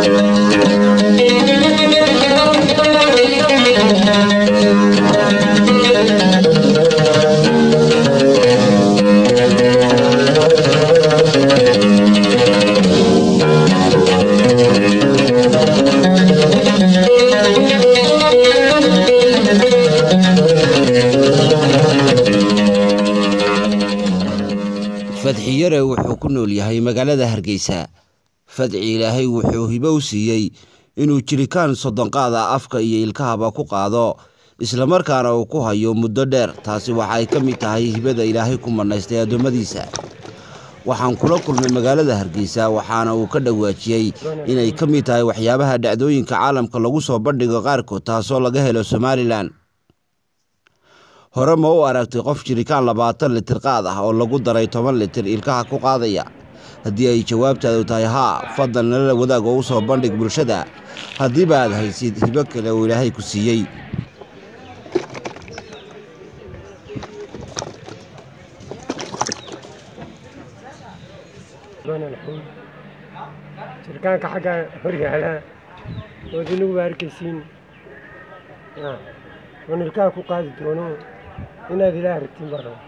fadxi yare wuxuu ku nool yahay magaalada hargeysa fadci ilaahay wuxuu hibo u siiyey inuu jirikaan soddonqaada afka iyo ilkahaba ku qaado islamarkaana uu ku hayo muddo dheer taasi waxay ka mid tahay hibada ilaahay ku manaystay addoommadiisa waxaan kula kulmay magaalada hargeysa waxaana uu ka dhawaajiyey inay ka mid tahay waxyaabaha dhacdooyinka caalamka lagu soo bandhigo qaarkood taasoo laga helo somalilan hore ma u aragtay qof jirikaan labaatan litir qaad ah oo lagu daray toban litir ilkaha ku qaadaya haddii ay jawaabtaadu tahay haa fadlan nala wadaag oo u soo bandhig bulshada haddiiba aad haysid hibo kale oo ilaahay ku siiyey jirkaanka xagga horyaala ood inagu ba arkaysiin oon ilkaha ku qaadi doono inaad ilaah ragtiin baa raba